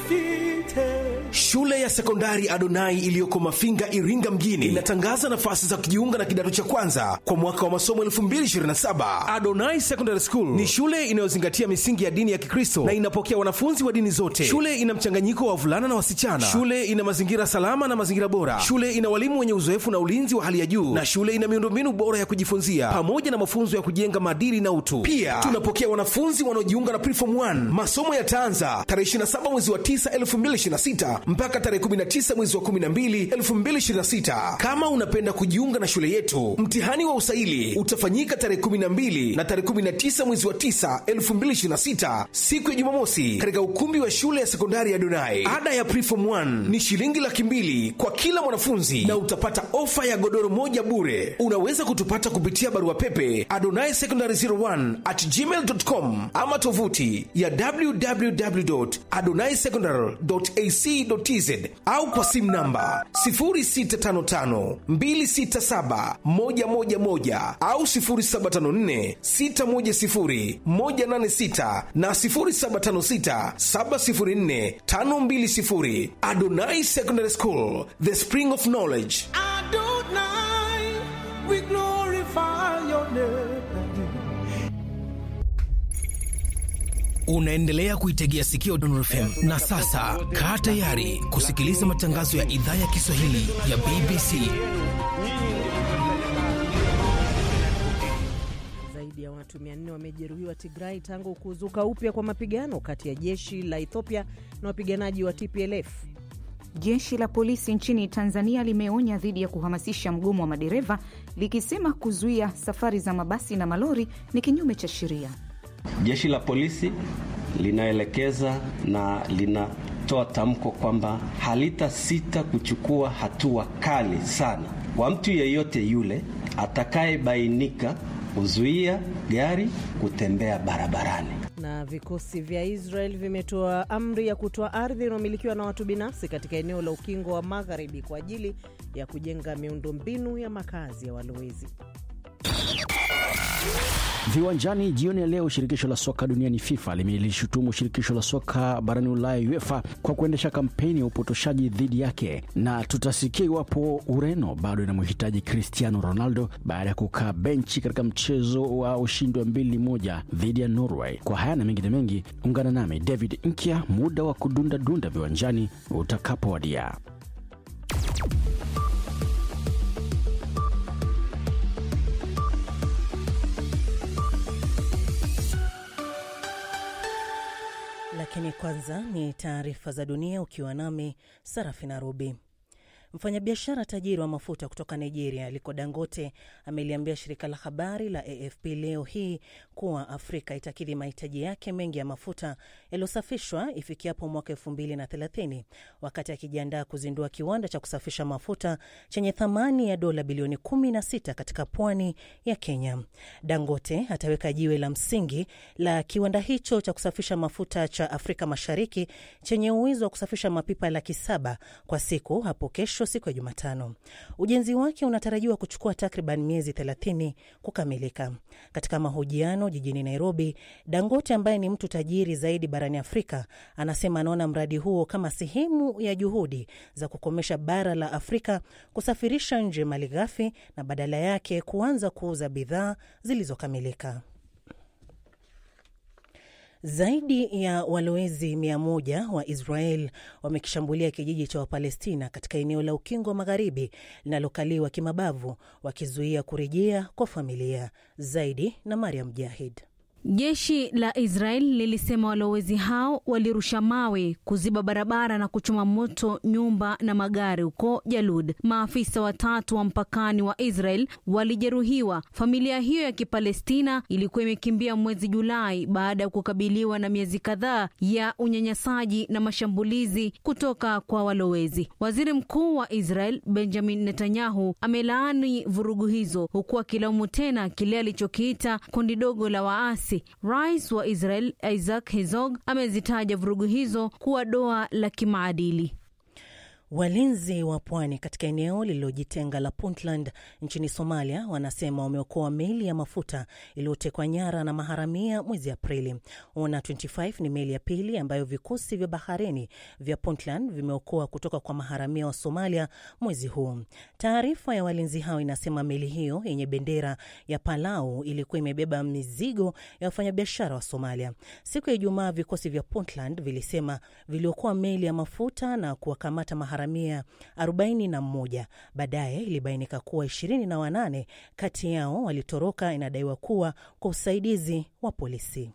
Shule ya sekondari Adonai iliyoko Mafinga, Iringa mjini inatangaza nafasi za kujiunga na kidato cha kwanza kwa mwaka wa masomo 2027. Adonai Secondary School ni shule inayozingatia misingi ya dini ya Kikristo na inapokea wanafunzi wa dini zote. Shule ina mchanganyiko wa wavulana na wasichana. Shule ina mazingira salama na mazingira bora. Shule ina walimu wenye uzoefu na ulinzi wa hali ya juu, na shule ina miundombinu bora ya kujifunzia pamoja na mafunzo ya kujenga maadili na utu. Pia tunapokea wanafunzi wanaojiunga na Preform 1. Masomo yataanza tarehe 27 mwezi wa 9 2026 mpaka tarehe 19 mwezi wa 12 2026. Kama unapenda kujiunga na shule yetu, mtihani wa usaili utafanyika tarehe 12 na tarehe 19 mwezi wa 9 2026, siku ya Jumamosi, katika ukumbi wa shule ya sekondari ya Donai. Ada ya Preform 1 ni shilingi laki mbili kwa kila mwanafunzi na utapata ofa ya godoro moja bure. Unaweza kutupata kupitia barua pepe adonai secondary 01 at gmail.com ama tovuti ya www.adonaisecondary.ac.tz au kwa simu namba 0655267111 au 0754610186 na 0756704520. Adonai Secondary School, the spring of knowledge. Adonai, we glorify your name. Unaendelea kuitegea sikio Don FM na sasa kaa tayari kusikiliza matangazo ya idhaa ya Kiswahili ya BBC. Zaidi ya watu 400 wamejeruhiwa Tigrai tangu kuzuka upya kwa mapigano kati ya jeshi la Ethiopia na wapiganaji wa TPLF. Jeshi la polisi nchini Tanzania limeonya dhidi ya kuhamasisha mgomo wa madereva likisema kuzuia safari za mabasi na malori ni kinyume cha sheria. Jeshi la polisi linaelekeza na linatoa tamko kwamba halitasita kuchukua hatua kali sana kwa mtu yeyote yule atakayebainika kuzuia gari kutembea barabarani. Na vikosi vya Israel vimetoa amri ya kutoa ardhi inayomilikiwa na watu binafsi katika eneo la ukingo wa magharibi kwa ajili ya kujenga miundombinu ya makazi ya walowezi. Viwanjani jioni ya leo, shirikisho la soka duniani FIFA limelishutumu shirikisho la soka barani Ulaya UEFA kwa kuendesha kampeni ya upotoshaji dhidi yake, na tutasikia iwapo Ureno bado inamhitaji Cristiano Ronaldo baada ya kukaa benchi katika mchezo wa ushindi wa mbili moja dhidi ya Norway. Kwa haya na mengine mengi, ungana nami David Nkya muda wa kudunda dunda viwanjani utakapowadia. Lakini kwanza ni taarifa za dunia ukiwa nami Sarafina Rubi. Mfanyabiashara tajiri wa mafuta kutoka Nigeria Aliko Dangote ameliambia shirika la habari la AFP leo hii kuwa Afrika itakidhi mahitaji yake mengi ya mafuta yaliyosafishwa ifikiapo mwaka elfu mbili na thelathini wakati akijiandaa kuzindua kiwanda cha kusafisha mafuta chenye thamani ya dola bilioni 16 katika pwani ya Kenya. Dangote ataweka jiwe la msingi la kiwanda hicho cha kusafisha mafuta cha Afrika Mashariki chenye uwezo wa kusafisha mapipa laki saba kwa siku hapo kesho siku ya Jumatano. Ujenzi wake unatarajiwa kuchukua takriban miezi 30 kukamilika. Katika mahojiano jijini Nairobi, Dangote ambaye ni mtu tajiri zaidi barani Afrika anasema anaona mradi huo kama sehemu ya juhudi za kukomesha bara la Afrika kusafirisha nje malighafi na badala yake kuanza kuuza bidhaa zilizokamilika. Zaidi ya walowezi mia moja wa Israel wamekishambulia kijiji cha Wapalestina katika eneo la Ukingo wa Magharibi linalokaliwa kimabavu, wakizuia kurejea kwa familia. Zaidi na Mariam Jahid. Jeshi la Israel lilisema walowezi hao walirusha mawe kuziba barabara na kuchoma moto nyumba na magari huko Jalud. Maafisa watatu wa mpakani wa Israel walijeruhiwa. Familia hiyo ya Kipalestina ilikuwa imekimbia mwezi Julai baada ya kukabiliwa na miezi kadhaa ya unyanyasaji na mashambulizi kutoka kwa walowezi. Waziri Mkuu wa Israel Benjamin Netanyahu amelaani vurugu hizo huku akilaumu tena kile alichokiita kundi dogo la waasi. Rais wa Israel Isaac Herzog amezitaja vurugu hizo kuwa doa la kimaadili. Walinzi wa pwani katika eneo lililojitenga la Puntland nchini Somalia wanasema wameokoa meli ya mafuta iliyotekwa nyara na maharamia mwezi Aprili. Ona 25 ni meli ya pili ambayo vikosi vya baharini vya Puntland vimeokoa kutoka kwa maharamia wa Somalia mwezi huu. Taarifa ya walinzi hao inasema meli hiyo yenye bendera ya Palau ilikuwa imebeba mizigo ya wafanyabiashara wa Somalia. Siku ya Ijumaa, vikosi vya Puntland vilisema viliokoa meli ya mafuta na kuwakamata maharamia 41. Baadaye ilibainika kuwa 28 kati yao walitoroka, inadaiwa kuwa kwa usaidizi wa polisi.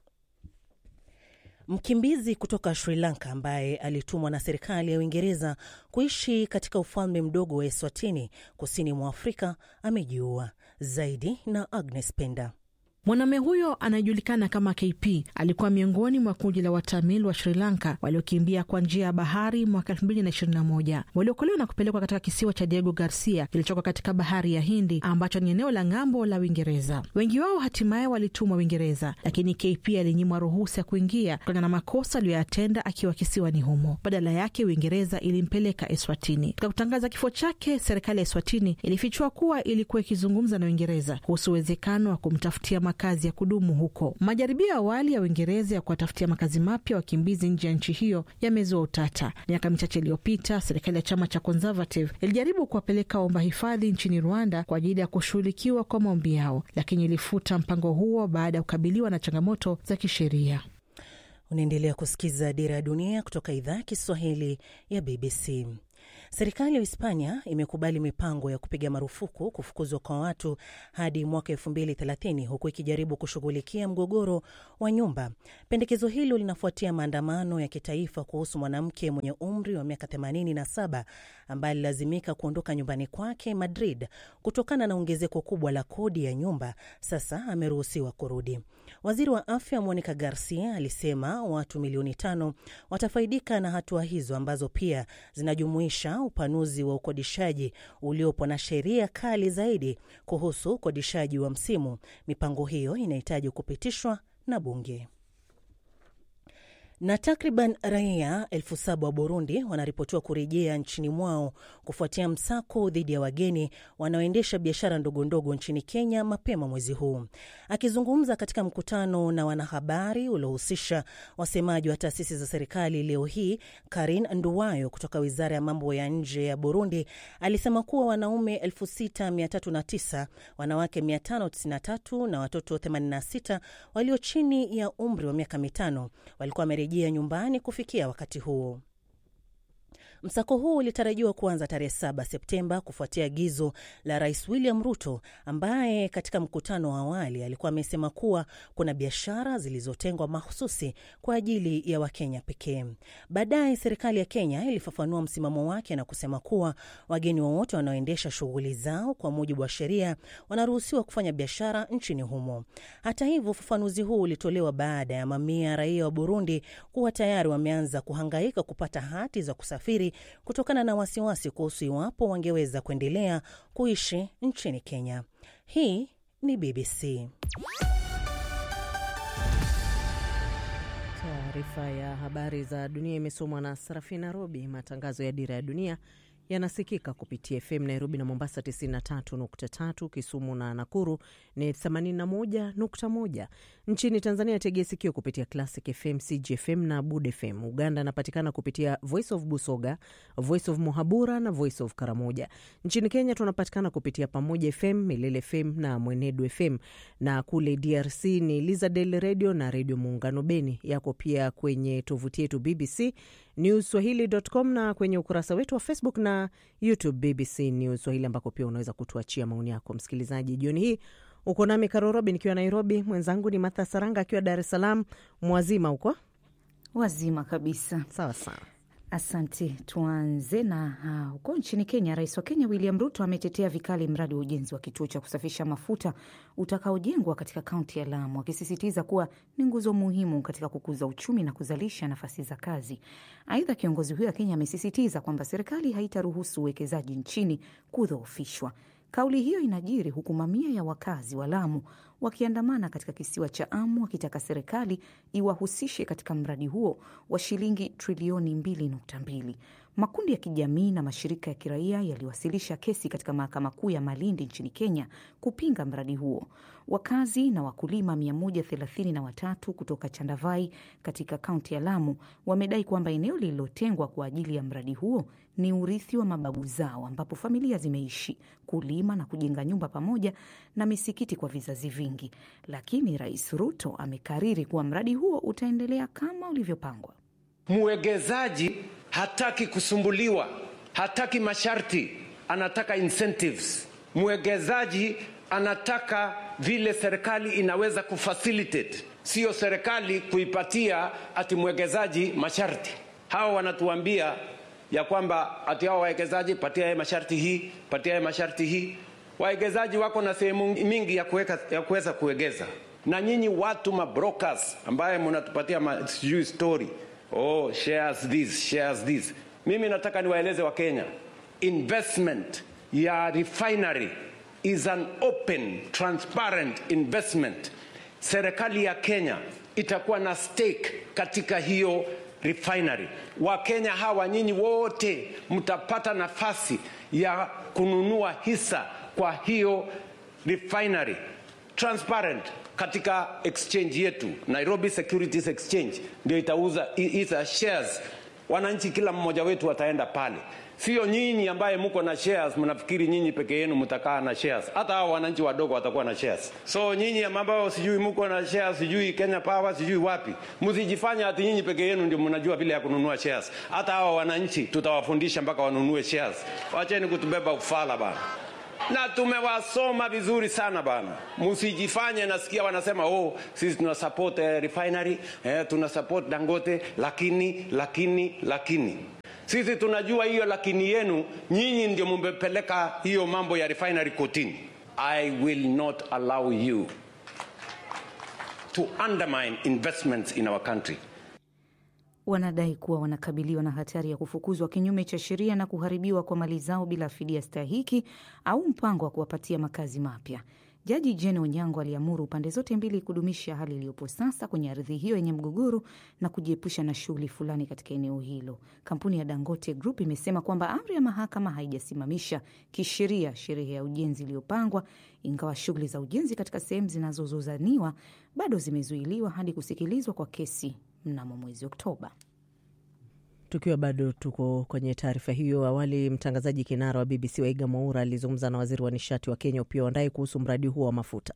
Mkimbizi kutoka Sri Lanka ambaye alitumwa na serikali ya Uingereza kuishi katika ufalme mdogo wa Eswatini kusini mwa Afrika amejiua. Zaidi na Agnes Penda. Mwanamume huyo anayejulikana kama KP alikuwa miongoni mwa kundi la Watamil wa Sri Lanka waliokimbia kwa njia ya bahari mwaka 2021 waliokolewa na kupelekwa katika kisiwa cha Diego Garcia kilichoko katika bahari ya Hindi ambacho ni eneo la ng'ambo la Uingereza. Wengi wao hatimaye walitumwa Uingereza, lakini KP alinyimwa ruhusa ya kuingia kutokana na makosa aliyoyatenda akiwa kisiwani humo. Badala yake, Uingereza ilimpeleka Eswatini. Katika kutangaza kifo chake, serikali ya Eswatini ilifichua kuwa ilikuwa ikizungumza na Uingereza kuhusu uwezekano wa kumtafutia makazi ya kudumu huko. Majaribio ya awali ya Uingereza ya kuwatafutia makazi mapya wakimbizi nje ya nchi hiyo yamezua utata. Miaka michache iliyopita, serikali ya chama cha Conservative ilijaribu kuwapeleka waomba hifadhi nchini Rwanda kwa ajili ya kushughulikiwa kwa maombi yao, lakini ilifuta mpango huo baada ya kukabiliwa na changamoto za kisheria. Unaendelea kusikiza Dira ya Dunia kutoka idhaa ya Kiswahili ya BBC. Serikali ya Hispania imekubali mipango ya kupiga marufuku kufukuzwa kwa watu hadi mwaka elfu mbili thelathini huku ikijaribu kushughulikia mgogoro wa nyumba. Pendekezo hilo linafuatia maandamano ya kitaifa kuhusu mwanamke mwenye umri wa miaka 87 ambaye alilazimika kuondoka nyumbani kwake Madrid kutokana na ongezeko kubwa la kodi ya nyumba. Sasa ameruhusiwa kurudi. Waziri wa afya Monica Garcia alisema watu milioni tano watafaidika na hatua hizo ambazo pia zinajumuisha upanuzi wa ukodishaji uliopo na sheria kali zaidi kuhusu ukodishaji wa msimu. Mipango hiyo inahitaji kupitishwa na bunge na takriban raia elfu saba wa Burundi wanaripotiwa kurejea nchini mwao kufuatia msako dhidi ya wageni wanaoendesha biashara ndogondogo nchini Kenya mapema mwezi huu. Akizungumza katika mkutano na wanahabari uliohusisha wasemaji wa taasisi za serikali leo hii, Karin Nduwayo kutoka wizara ya mambo ya nje ya Burundi alisema kuwa wanaume 6309 wanawake 593 na watoto 86 walio chini ya umri wa miaka mitano walikuwa wamerejea nyumbani kufikia wakati huo. Msako huu ulitarajiwa kuanza tarehe 7 Septemba kufuatia agizo la Rais William Ruto ambaye katika mkutano wa awali alikuwa amesema kuwa kuna biashara zilizotengwa mahususi kwa ajili ya Wakenya pekee. Baadaye serikali ya Kenya ilifafanua msimamo wake na kusema kuwa wageni wowote wanaoendesha shughuli zao kwa mujibu wa sheria wanaruhusiwa kufanya biashara nchini humo. Hata hivyo, ufafanuzi huu ulitolewa baada ya mamia ya raia wa Burundi kuwa tayari wameanza kuhangaika kupata hati za kusafiri kutokana na wasiwasi kuhusu iwapo wangeweza kuendelea kuishi nchini Kenya. Hii ni BBC. Taarifa ya habari za dunia imesomwa na Sarafina Robi. Matangazo ya Dira ya Dunia yanasikika kupitia FM Nairobi na Mombasa 93.3, Kisumu na Nakuru ni 81.1. Nchini Tanzania tegea sikio kupitia Classic FM, CGFM na Bud FM. Uganda anapatikana kupitia Voice of Busoga, Voice of Muhabura na Voice of Karamoja. Nchini Kenya tunapatikana kupitia Pamoja FM, Milele FM na Mwenedu FM, na kule DRC ni Lizadel Radio na Redio Muungano Beni. Yako pia kwenye tovuti yetu BBC News Swahili.com na kwenye ukurasa wetu wa Facebook na YouTube BBC News Swahili, ambako pia unaweza kutuachia maoni yako. Msikilizaji, jioni hii uko nami Karorobi nikiwa Nairobi, mwenzangu ni Martha Saranga akiwa Dar es Salaam. Mwazima huko Wazima kabisa. sawa sawa. Asante. Tuanze na ah, huko nchini Kenya. Rais wa Kenya William Ruto ametetea vikali mradi wa ujenzi wa kituo cha kusafisha mafuta utakaojengwa katika kaunti ya Lamu, akisisitiza kuwa ni nguzo muhimu katika kukuza uchumi na kuzalisha nafasi za kazi. Aidha, kiongozi huyo wa Kenya amesisitiza kwamba serikali haitaruhusu uwekezaji nchini kudhoofishwa. Kauli hiyo inajiri huku mamia ya wakazi wa Lamu wakiandamana katika kisiwa cha Amu wakitaka serikali iwahusishe katika mradi huo wa shilingi trilioni 2.2. Makundi ya kijamii na mashirika ya kiraia yaliwasilisha kesi katika mahakama kuu ya Malindi nchini Kenya kupinga mradi huo. Wakazi na wakulima 133 kutoka Chandavai katika kaunti ya Lamu wamedai kwamba eneo lililotengwa kwa ajili ya mradi huo ni urithi wa mababu zao, ambapo familia zimeishi kulima na kujenga nyumba pamoja na misikiti kwa vizazi vingi. Lakini Rais Ruto amekariri kuwa mradi huo utaendelea kama ulivyopangwa. Mwegezaji hataki kusumbuliwa, hataki masharti, anataka incentives. Mwegezaji anataka vile serikali inaweza kufacilitate, sio serikali kuipatia ati mwegezaji masharti. Hawa wanatuambia ya kwamba ati hao wawekezaji patia yeye masharti hii, patia yeye masharti hii. Wawekezaji wako na sehemu mingi ya kuweka ya kuweza kuwekeza, na nyinyi watu mabrokers ambaye mnatupatia ma, sijui story oh, shares this, shares this. Mimi nataka niwaeleze Wakenya, investment ya refinery is an open transparent investment. Serikali ya Kenya itakuwa na stake katika hiyo refinery. Wakenya hawa nyinyi wote mtapata nafasi ya kununua hisa kwa hiyo refinery transparent katika exchange yetu Nairobi Securities Exchange ndio itauza hizo shares. Wananchi kila mmoja wetu ataenda pale, sio nyinyi ambaye mko na shares mnafikiri nyinyi peke yenu mtakaa na shares. Hata hao wananchi wadogo watakuwa na shares. So nyinyi ambao sijui mko na shares, sijui Kenya Power, sijui wapi, msijifanya ati nyinyi peke yenu ndio mnajua vile ya kununua shares. Hata hao wananchi tutawafundisha mpaka wanunue shares. Wacheni kutubeba ufala bana na tumewasoma vizuri sana bana, msijifanye. Nasikia wanasema oh, sisi tuna support eh, refinery eh, tuna support Dangote, lakini lakini lakini sisi tunajua hiyo lakini yenu nyinyi ndio mmepeleka hiyo mambo ya refinery kotini. I will not allow you to undermine investments in our country. Wanadai kuwa wanakabiliwa na hatari ya kufukuzwa kinyume cha sheria na kuharibiwa kwa mali zao bila fidia stahiki au mpango wa kuwapatia makazi mapya. Jaji Jane Onyango aliamuru pande zote mbili kudumisha hali iliyopo sasa kwenye ardhi hiyo yenye mgogoro na kujiepusha na shughuli fulani katika eneo hilo. Kampuni ya Dangote Group imesema kwamba amri ya mahakama haijasimamisha kisheria sherehe ya ujenzi iliyopangwa, ingawa shughuli za ujenzi katika sehemu zinazozozaniwa bado zimezuiliwa hadi kusikilizwa kwa kesi mnamo mwezi Oktoba. Tukiwa bado tuko kwenye taarifa hiyo, awali mtangazaji kinara wa BBC Waiga Mwaura alizungumza na waziri wa nishati wa Kenya Opiyo Wandayi kuhusu mradi huo wa mafuta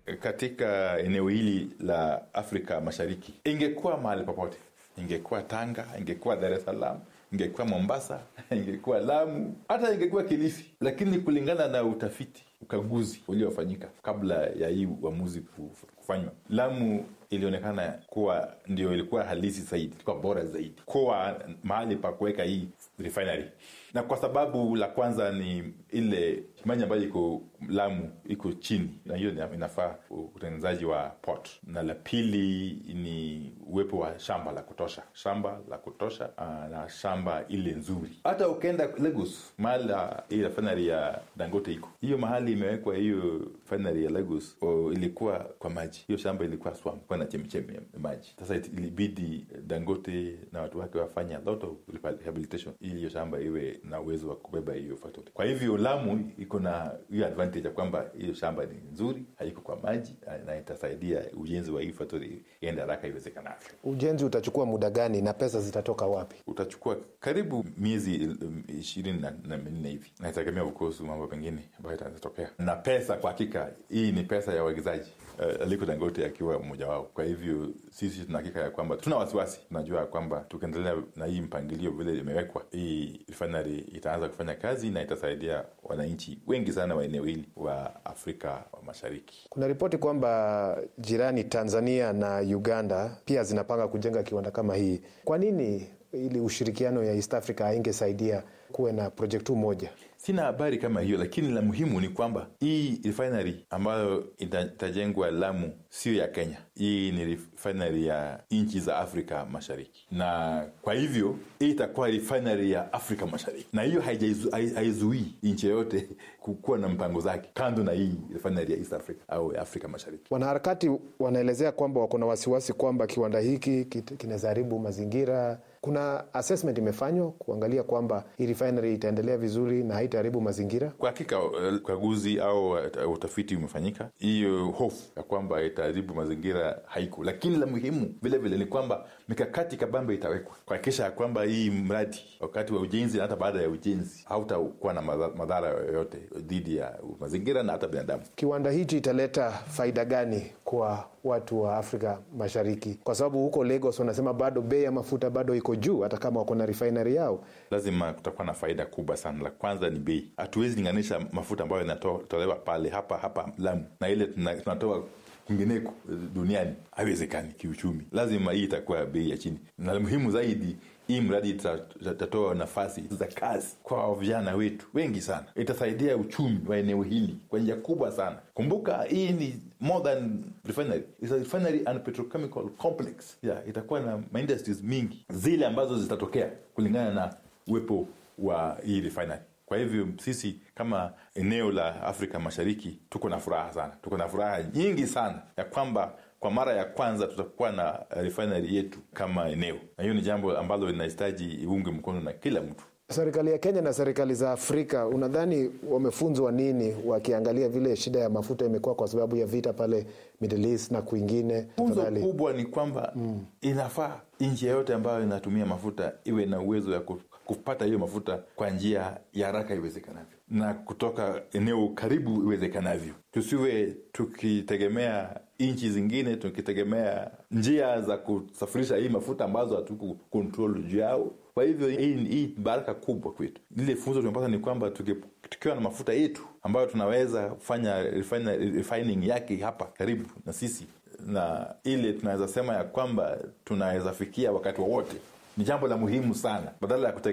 katika eneo hili la Afrika Mashariki. Ingekuwa mahali popote, ingekuwa Tanga, ingekuwa Dar es Salaam, ingekuwa Mombasa, ingekuwa Lamu, hata ingekuwa Kilifi, lakini kulingana na utafiti, ukaguzi uliofanyika kabla ya hii uamuzi kufanywa, Lamu ilionekana kuwa ndio ilikuwa halisi zaidi, ilikuwa bora zaidi kuwa mahali pa kuweka hii refinery, na kwa sababu la kwanza ni ile maji ambayo iko Lamu iko chini, na hiyo inafaa utengenezaji wa port, na la pili ni uwepo wa shamba la kutosha, shamba la kutosha aa, na shamba ile nzuri. Hata ukienda Lagos, mahali hii refinery ya Dangote iko hiyo mahali imewekwa hiyo refinery ya Lagos o, ilikuwa kwa maji, hiyo shamba ilikuwa swamp, kwa na chemichemi ya maji. Sasa ilibidi Dangote na watu wake wafanye a lot of rehabilitation ili hiyo shamba iwe na uwezo wa kubeba hiyo factory. Kwa hivyo Lamu iko na hiyo advantage ya kwamba hiyo shamba ni nzuri, haiko kwa maji na itasaidia ujenzi wa hii factory iende haraka iwezekanavyo. Ujenzi utachukua muda gani na pesa zitatoka wapi? Utachukua karibu miezi ishirini na minne hivi, na itategemea kuhusu mambo pengine ambayo itatokea. Na pesa kwa hakika, hii ni pesa ya wawekezaji uh, Aliko Dangote akiwa mmoja wao. Kwa hivyo sisi tuna hakika ya kwamba tuna wasiwasi, tunajua ya kwamba tukiendelea na hii mpangilio vile imewekwa, hii refinery itaanza kufanya kazi na itasaidia wananchi wengi sana wa eneo hili wa Afrika wa Mashariki. Kuna ripoti kwamba jirani Tanzania na Uganda pia zinapanga kujenga kiwanda kama hii. Kwa nini ili ushirikiano ya East Africa haingesaidia kuwe na projektu moja? Sina habari kama hiyo, lakini la muhimu ni kwamba hii refinery ambayo itajengwa Lamu sio ya Kenya. Hii ni refinery ya nchi za Afrika Mashariki, na kwa hivyo hii itakuwa refinery ya Afrika Mashariki, na hiyo haizuii nchi yoyote kukuwa na mpango zake kando na hii refinery ya East Africa au ya Afrika Mashariki. Wanaharakati wanaelezea kwamba wako na wasiwasi kwamba kiwanda hiki kinaweza haribu mazingira Kuna assessment imefanywa kuangalia kwamba hii refinery itaendelea vizuri na haitaharibu mazingira. Kwa hakika ukaguzi au utafiti umefanyika, hiyo hofu ya kwamba itaharibu mazingira haiko, lakini la muhimu vile vile ni kwamba mikakati kabambe itawekwa kuhakikisha ya kwamba hii mradi wakati wa ujenzi na hata baada ya ujenzi hautakuwa na madhara yoyote dhidi ya mazingira na hata binadamu. Kiwanda hichi italeta faida gani kwa watu wa Afrika Mashariki? Kwa sababu huko Lagos wanasema bado bei ya mafuta bado iko juu, hata kama wako na refinery yao. Lazima kutakuwa na faida kubwa sana. La kwanza ni bei. Hatuwezi linganisha mafuta ambayo yanatolewa pale hapa hapa Lamu na ile tunatoa kwingineko duniani, haiwezekani kiuchumi. Lazima hii itakuwa bei ya chini, na muhimu zaidi hii mradi itatoa nafasi za kazi kwa vijana wetu wengi sana. Itasaidia uchumi wa eneo hili kwa njia kubwa sana. Kumbuka hii ni more than refinery, it's a refinery and petrochemical complex. Yeah, itakuwa na industries mingi zile ambazo zitatokea kulingana na uwepo wa hii refinery. Kwa hivyo sisi kama eneo la Afrika Mashariki tuko na furaha sana, tuko na furaha nyingi sana ya kwamba kwa mara ya kwanza tutakuwa na refinery yetu kama eneo, na hiyo ni jambo ambalo linahitaji iunge mkono na kila mtu. Serikali ya Kenya na serikali za Afrika, unadhani wamefunzwa nini wakiangalia vile shida ya mafuta imekuwa kwa sababu ya vita pale Middle East na kwingine? Funzo kubwa ni kwamba mm, inafaa nchi yoyote ambayo inatumia mafuta iwe na uwezo ya kupata hiyo mafuta kwa njia ya haraka iwezekanavyo na kutoka eneo karibu iwezekanavyo. Tusiwe tukitegemea nchi zingine, tukitegemea njia za kusafirisha hii mafuta ambazo hatuku kontrol juu yao. Kwa hivyo hii hii baraka kubwa kwetu. Lile funzo tumepata ni kwamba tukiwa na mafuta yetu ambayo tunaweza kufanya refining yake hapa karibu na sisi, na ile tunaweza sema ya kwamba tunaweza fikia wakati wowote, ni jambo la muhimu sana badala ya